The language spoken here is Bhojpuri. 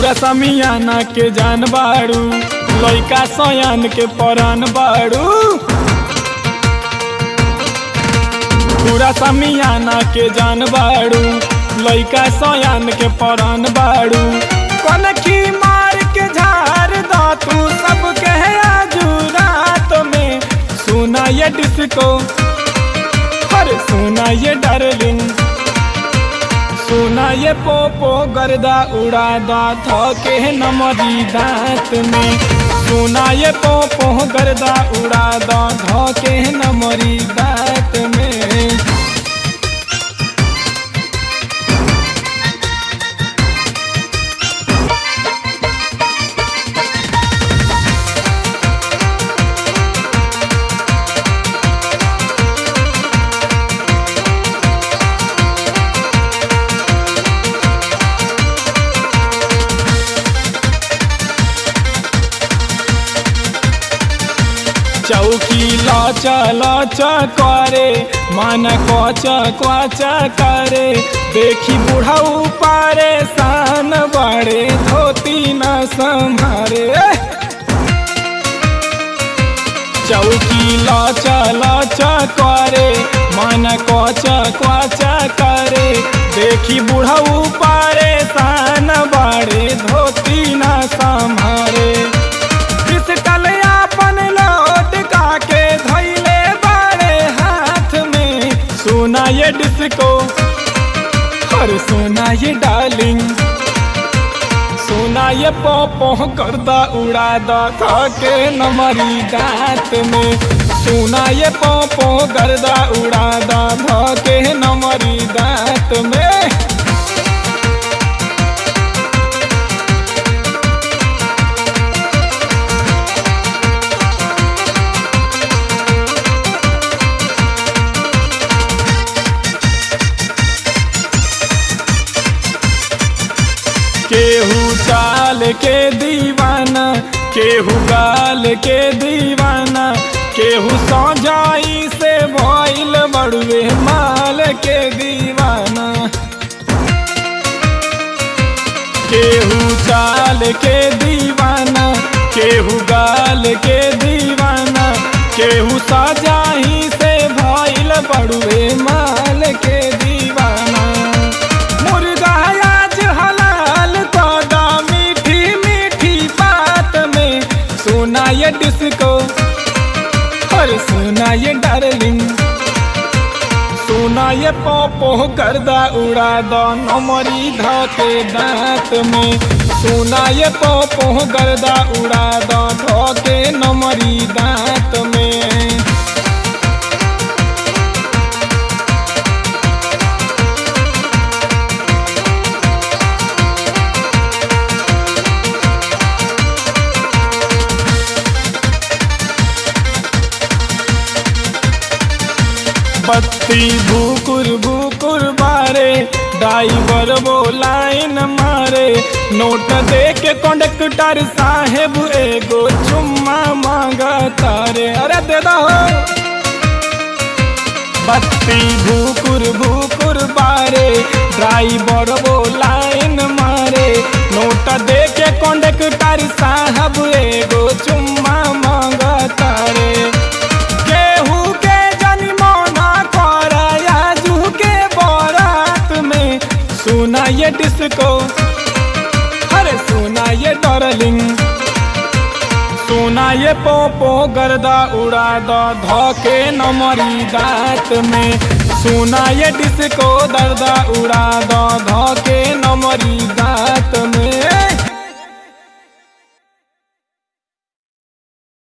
पूरा समियाना के जान बाड़ू लइका सयान के परान बाड़ू पूरा समियाना के जान बाड़ू लइका सयान के परान बाड़ू कनखी मार के झार दा तू सब कहे आजू रात में सुना ये डिस्को हर सुना ये डार्लिंग सुना ये पोपो गर्दा उड़ा दा थके नमरी दांत में सुना ये पोपो गर्दा उड़ा दा धके नमरी दांत में चौकी लच लच करे मन कच कच करे देखी बुढ़ाऊ पारे सान बड़े धोती न संभारे चौकी लच लच करे मन कच कच करे देखी बुढ़ाऊ पारे सान बड़े धोती न संभारे पिस्टल अपन लौट के धैले बड़े हाथ में सोना ये डिस्को और सोना ये डार्लिंग सोना ये पोपो करदा उड़ा दा के नमरी दांत में सोना ये पोपो गर्दा उड़ा दा के नमरी दांत में केहू चाल के दीवाना केहू गाल के दीवाना केहू सौजाई से भइल बड़ुए माल के दीवाना केहू चाल के दीवाना केहू गाल के दीवाना केहू सजाही से भइल बड़ुए माल के दीवाना मुर्गा आज हलाल कदा मीठी मीठी बात में सोना ये डिस्को और सोना ये डार्लिंग सोना ये पोपो गर्दा उड़ा दो नमरी धके दांत में सोना ये पोपो गर्दा उड़ा दो धके नमरी दांत में बत्ती भूकुर भूकुर बारे ड्राइवर वो लाइन मारे नोट दे के कंडक्टर साहेब एगो चुम्मा मांगा तारे अरे दे दो बत्ती भूकुर भूकुर बारे ड्राइवर वो लाइन मारे नोट दे के कंडक्टर साहब एगो चुम्मा मांगा तारे केहू के जनिमोना कर आजू के बारात में सुना ये डिस्को अरे सुना ये डार्लिंग सोना ये पोपो गर्दा उड़ा दो धोके नमरी दांत में सोना ये डिस्को दर्दा उड़ा दो धोके नमरी दांत में